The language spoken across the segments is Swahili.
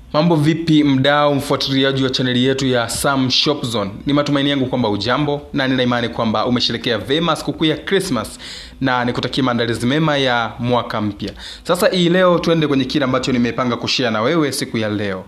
mambo vipi mdao mfuatiliaji wa chaneli yetu ya sam shop zone ni matumaini yangu kwamba ujambo na nina imani kwamba umesherekea vema sikukuu ya krismas na nikutakia maandalizi mema ya mwaka mpya sasa hii leo tuende kwenye kile ambacho nimepanga kushia na wewe siku ya leo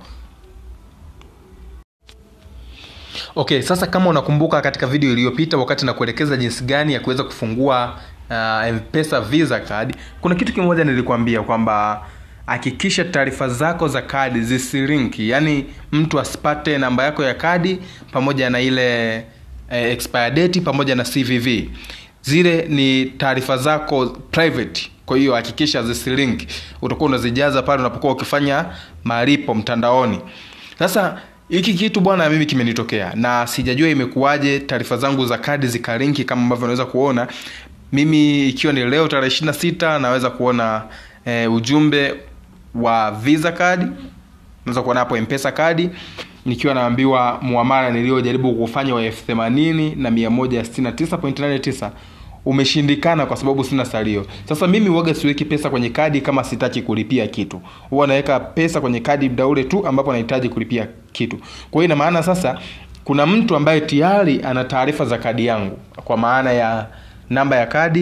okay sasa kama unakumbuka katika video iliyopita wakati nakuelekeza jinsi gani ya kuweza kufungua uh, mpesa visa card kuna kitu kimoja nilikwambia kwamba hakikisha taarifa zako za kadi zisirinki yaani mtu asipate namba yako ya kadi pamoja na ile eh, expire date pamoja na cvv zile ni taarifa zako private kwa hiyo hakikisha zisirink utakuwa unazijaza pale unapokuwa ukifanya malipo mtandaoni sasa hiki kitu bwana mimi kimenitokea na sijajua imekuwaje taarifa zangu za kadi zikarinki kama ambavyo unaweza kuona mimi ikiwa ni leo tarehe ishiri na sita naweza kuona e, ujumbe wa visa card naweza kuona hapo mpesa kadi nikiwa naambiwa muamala niliyojaribu kufanya wa elfu themanini na mia moja sitini na tisa point nane tisa umeshindikana kwa sababu sina salio sasa mimi huwaga siweki pesa kwenye kadi kama sitaki kulipia kitu huwa naweka pesa kwenye kadi muda ule tu ambapo nahitaji kulipia kitu kwa hiyo ina maana sasa kuna mtu ambaye tayari ana taarifa za kadi yangu kwa maana ya namba ya kadi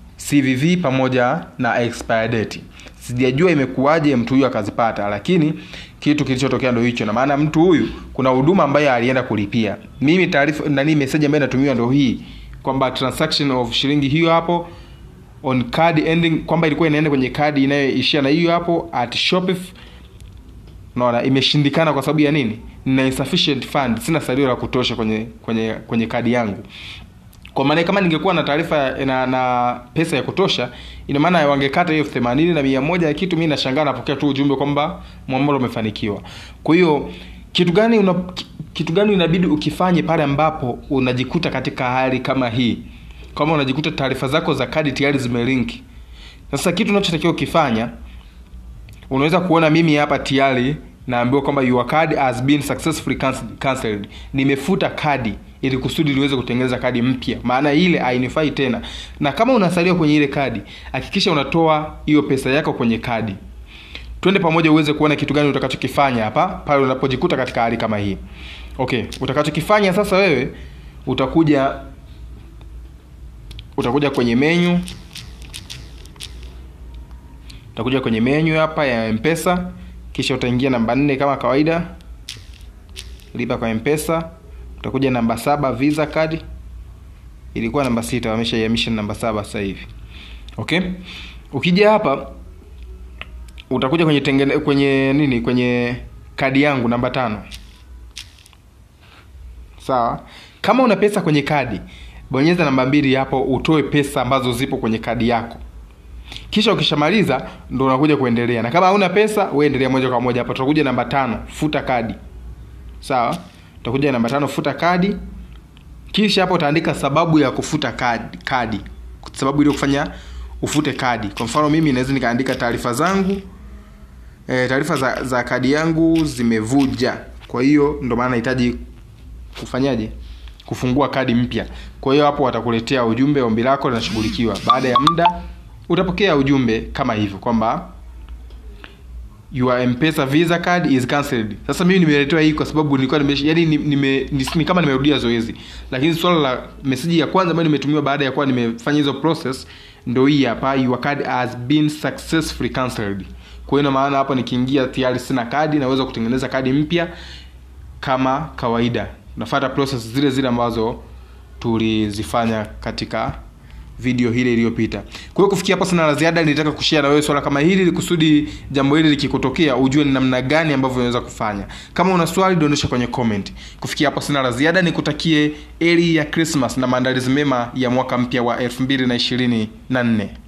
cvv pamoja na expire date sijajua imekuwaje mtu huyu akazipata lakini kitu kilichotokea ndo hicho na maana mtu huyu kuna huduma ambayo alienda kulipia mimi taarifa nani message ambayo inatumiwa ndo hii kwamba transaction of shilingi hiyo hapo on card ending kwamba ilikuwa inaenda kwenye kadi inayoishia na hiyo hapo at shopif naona imeshindikana kwa sababu ya nini nina insufficient fund sina salio la kutosha kwenye kwenye kwenye kadi yangu kwa maana kama ningekuwa na taarifa na, na pesa ya kutosha ina maana wangekata hiyo themanini na mia moja ya kitu mi nashangaa napokea tu ujumbe kwamba mwamalo umefanikiwa kwa hiyo kitu gani una, kitu gani inabidi ukifanye pale ambapo unajikuta katika hali kama hii kama unajikuta taarifa zako za kadi tayari zimelinki sasa kitu unachotakiwa ukifanya unaweza kuona mimi hapa tayari naambiwa kwamba your card has been successfully cancelled nimefuta kadi ili kusudi liweze kutengeneza kadi mpya maana ile hainifai tena na kama unasalia kwenye ile kadi hakikisha unatoa hiyo pesa yako kwenye kadi twende pamoja uweze kuona kitu gani utakachokifanya hapa pale unapojikuta katika hali kama hii okay utakachokifanya sasa wewe utakuja utakuja kwenye menyu utakuja kwenye menyu hapa ya mpesa kisha utaingia namba nne kama kawaida lipa kwa mpesa utakuja namba saba visa card ilikuwa namba sita wameshaihamisha namba saba sasa hivi okay ukija hapa utakuja kwenye tengene, kwenye nini kwenye kadi yangu namba tano sawa kama una pesa kwenye kadi bonyeza namba mbili hapo utoe pesa ambazo zipo kwenye kadi yako kisha ukishamaliza ndo unakuja kuendelea na kama hauna pesa we endelea moja kwa moja hapa tutakuja namba tano futa kadi sawa utakuja namba tano futa kadi kisha hapo utaandika sababu ya kufuta kadi, kadi. sababu ile kufanya ufute kadi kwa mfano mimi naweza nikaandika taarifa zangu e, taarifa za, za kadi yangu zimevuja kwa hiyo ndo maana nahitaji kufanyaje kufungua kadi mpya kwa hiyo hapo watakuletea ujumbe ombi lako linashughulikiwa baada ya muda utapokea ujumbe kama hivyo kwamba your mpesa visa card is cancelled sasa mimi nimeletewa hii kwa sababu nilikuwa nime yani nime, ni kama nimerudia zoezi lakini swala la meseji ya kwanza ambayo nimetumiwa baada ya kuwa nimefanya hizo process ndo hii hapa your card has been successfully cancelled kwa hiyo maana hapa nikiingia tayari sina kadi naweza kutengeneza kadi mpya kama kawaida nafuata process zile zile ambazo tulizifanya katika video hile iliyopita kwa hiyo kufikia hapo sina la ziada nilitaka kushare na wewe swala kama hili ili kusudi jambo hili likikutokea ujue ni namna gani ambavyo unaweza kufanya kama una swali dondosha kwenye comment kufikia hapo sina la ziada nikutakie eri ya christmas na maandalizi mema ya mwaka mpya wa 2024